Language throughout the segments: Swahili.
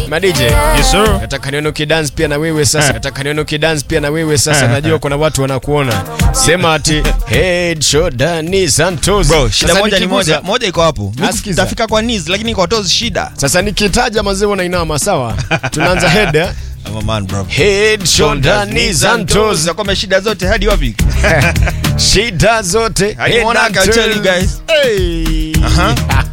Ma DJ. Yes, sir. Nataka nione ukidance pia na wewe sasa. Nataka nione ukidance pia na wewe sasa. Najua kuna watu wanakuona. Sema ati head shoulder knees and toes. Bro, shida Sasa moja ni nikigusa- moja. Moja iko hapo. Nasikiza. Tafika kwa knees lakini kwa toes shida. Sasa nikitaja mazee wanainama sawa? Tunaanza head eh? I'm a man, bro. Head, shoulder, knees and toes. Za kwamba shida zote hadi wapi? Shida zote. I head wanna and tell toes. you guys. Hey. Aha.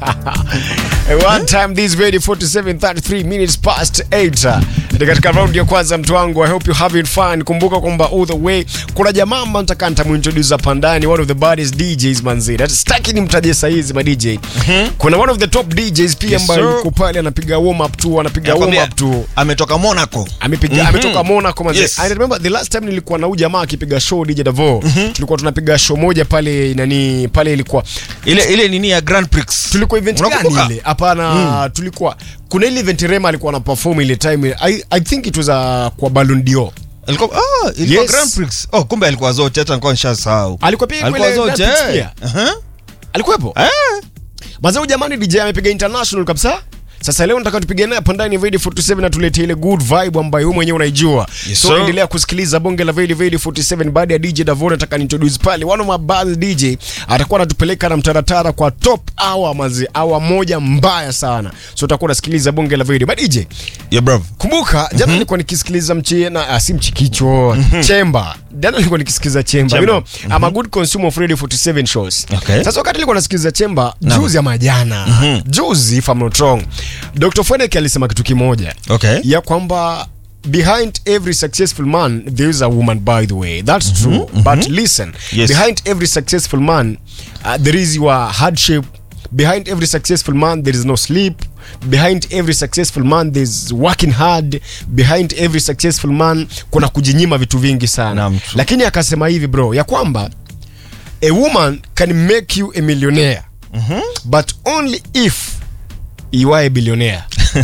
One time this very 47 33 minutes past 8. Ni katika round ya kwanza mtu wangu. I hope you having fun. Kumbuka kwamba all the way kuna jamaa ambaye nataka nitamuintroduce hapa ndani one of the baddest DJs manzi. Hata sitaki nimtaje saa hizi ma DJ. Kuna one of the top DJs pia Yes, ambaye sir. yuko pale anapiga warm up tu, anapiga warm Nakwambia, up tu. Ametoka Monaco. amepiga Mhm. ametoka Monaco manze. Yes. I remember the last time nilikuwa na huyu jamaa akipiga show DJ Davo. Tulikuwa tunapiga show moja pale nani pale ilikuwa Ile ile nini ya Grand Prix. tulikuwa event gani Unakumbuka? ile? Hapana, tulikuwa kuna ile event Rema alikuwa na perform ile time. I, I think it was uh, kwa Ballon d'Or. Alikuwa ah, ilikuwa Yes. Grand Prix. Oh, kumbe alikuwa zote hata nilikuwa nishasahau. Alikuwa pia Alikuwa kule zote. Grand Prix eh. pia. Aha. Alikuwepo? Eh. Mazao jamani DJ amepiga international kabisa. Sasa leo nataka tupige naye hapa ndani ya Vedi 47 na tulete ile good vibe ambayo wewe mwenyewe unaijua. Yes, so sir. endelea kusikiliza bonge la Vedi Vedi 47 baada ya DJ Davon nataka introduce pale one of my bad DJ atakuwa anatupeleka na mtaratara kwa top hour mazi hour moja mbaya sana. So utakuwa unasikiliza bonge la Vedi. But DJ Yeah, bro. Kumbuka jana nilikuwa nikisikiliza mchie na ah, si mchikicho chemba. Jana nilikuwa nikisikiliza chemba. You Chemba. know, I'm a good consumer of Radio 47 shows. Okay. Sasa wakati nilikuwa nasikiliza chemba Naam. juzi ama jana, juzi if I'm not wrong, Dr. Feneke alisema kitu kimoja Okay. ya kwamba behind every successful man there is a woman by the way that's true but listen Yes. behind every successful man uh, there is your hardship behind every successful man there is no sleep behind every successful man there's working hard behind every successful man kuna kujinyima vitu vingi sana Naam, true. lakini akasema hivi bro ya kwamba a woman can make you a millionaire but only if you are a billionaire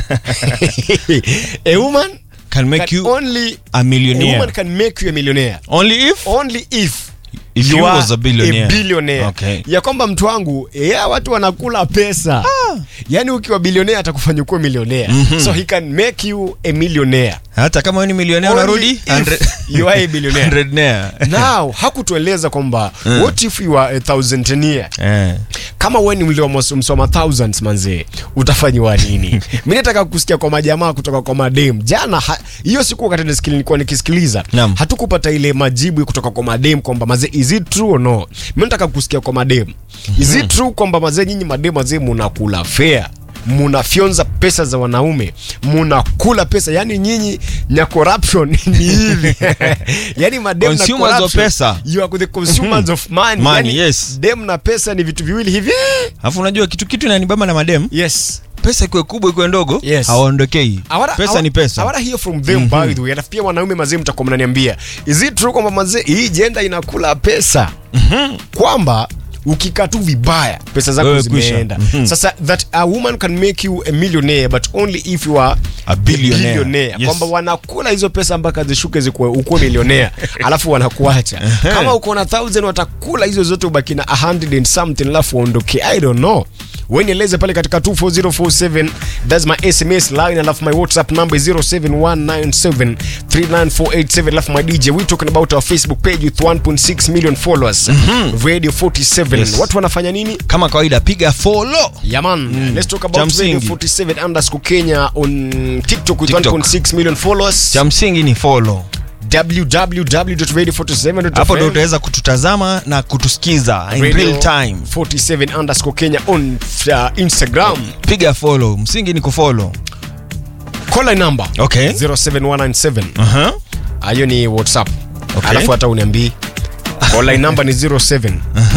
a woman Can make can you only a millionaire. a woman can make you a millionaire Only if only if If you are was a billionaire. billionaire. Okay. ya kwamba mtu wangu ya watu wanakula pesa yani ukiwa bilionea atakufanya kuwa milionea so he can make you a millionaire hata kama wewe ni milionea Only unarudi if 100 you are a billionaire. hundrednaire. now hakutueleza kwamba what if you are a thousandaire Eh. kama wewe ni mlio msoma thousands manzee utafanyiwa nini mi nataka kusikia kwa majamaa kutoka kwa madem jana ha- hiyo siku wakati nisikili- nilikuwa nikisikiliza Naam. hatukupata ile majibu kutoka kwa madem kwamba mazee is it true or no mi nataka kusikia kwa madem is it true kwamba mazee nyinyi madem mazee munakula fair munafyonza pesa za wanaume munakula pesa yani nyinyi nya corruption ni hivi yani madem na Consumers of corruption, pesa. you are the consumers of money, Money, yani, yes. dem na pesa ni vitu viwili hivi alafu unajua kitu kitu inanibamba na madem yes pesa ikiwe kubwa ikiwe ndogo Yes. hawaondokei Awara- pesa awa- ni pesa awara hear from them by the way alafu pia wanaume mazee mtakuwa mnaniambia is it true kwamba mazee hii jenda inakula pesa kwamba ukikaa tu vibaya pesa zako Wewe kwisha. zimeenda Mhm. sasa that a woman can make you a millionaire but only if you are A billionaire. Yes. kwamba wanakula hizo pesa mpaka zishuke zikuwe ukuwe milionea alafu wanakuacha kama uko na 1000 watakula hizo zote ubaki na 100 and something alafu waondoke i don't know wenieleze pale katika 24047 thats my sms line alafu my whatsapp number is 0719739487 alafu my dj we talking about our facebook page with 1.6 million followers radio 47 Yes. watu wanafanya nini kama kawaida piga follow Yeah man, let's talk Cha about Radio msingi. 47 underscore Kenya on TikTok with TikTok. 1.6 million followers. cha msingi ni follow www.radio47.fm. hapo ndo utaweza kututazama na kutusikiza in Radio real time 47 underscore Kenya on uh, Instagram. piga follow msingi ni kufollow Call line number Okay. 07197. Aha. Hiyo ni WhatsApp. Okay. Alafu hata uniambii. Call line number ni 07